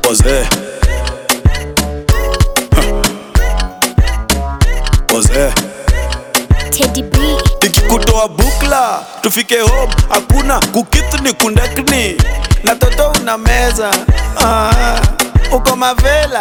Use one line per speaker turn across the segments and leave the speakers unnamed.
Pose. Pose.
Teddy B.
Nikikutoa bukla tufike home, hakuna kukitu ni kundakni na toto una meza ah, uko mavela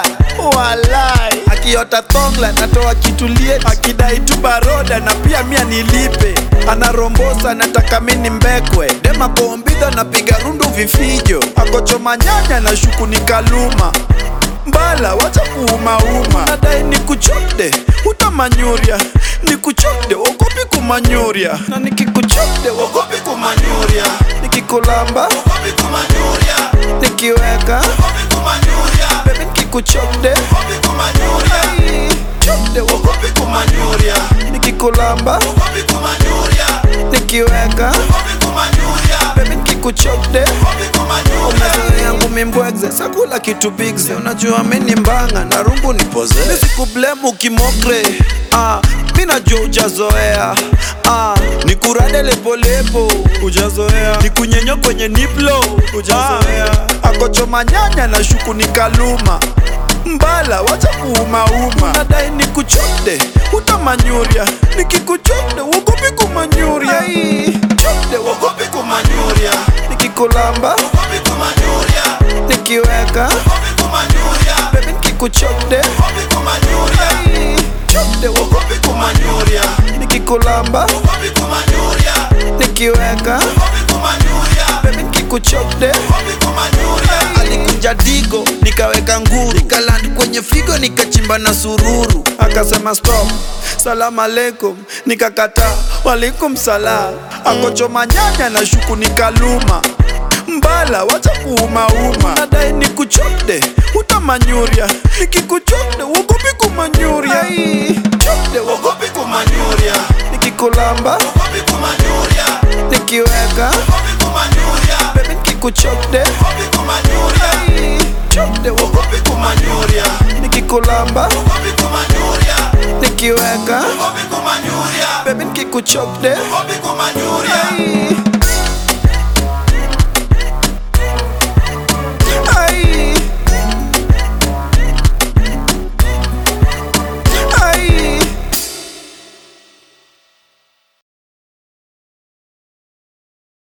walai, akiota thongla natoa kitulie, akidai tu baroda na pia mia nilipe, anarombosa nataka mini mbekwe, dema bombidha napiga rundu vifijo, akochoma nyanya na shuku ni kaluma mbala wacha kuumauma nadai ni kuchode utamanyuria ni kuchode ogopi kumanyuria na nikikuchode ogopi kumanyuria nikikulamba ogopi kumanyuria nikiweka ogopi kumanyuria bebi nikikuchode ogopi kumanyuria chode ogopi kumanyuria nikikulamba ogopi kumanyuria nikiweka ogopi kumanyuria bebi nikikuchode ogopi kumanyuria umezoea yangu mimbwegze sakula kitu bigze unajua mini mbanga na rungu ni poze nisikublemu kimokre ah, mi najua ujazoea ah, nikurade lepolepo ujazoea nikunyenyo kwenye niplo ujazoea ah, akochoma nyanya na shuku ni kaluma mbala wacha kuumauma nadai nikuchode utamanyuria nikikuchode wogopi kumanyuria chode wogopi kumanyuria nikikulamba wogopi kumanyuria nikiweka wogopi kumanyuria bebi nikikuchode wogopi kumanyuria chode wogopi kumanyuria nikikulamba wogopi kumanyuria nikiweka wogopi kumanyuria bebi nikikuchode wogopi kumanyuria alikunja digo nikaweka nguru nikaland kwenye figo nikachimba na sururu akasema stop salamu alaikum nikakata walikum salam akochoma nyanya na shuku nikaluma mbala wacha kuumauma nadai nikuchode utamanyuria nikikuchode wogopi kumanyuria chode wogopi kumanyuria nikikulamba wogopi kumanyuria nikiweka wogopi kumanyuria bebi nikikuchode wogopi kumanyuria chode wogopi kumanyuria nikikulamba wogopi kumanyuria nikiweka wogopi kumanyuria bebi nikikuchode wogopi kumanyuria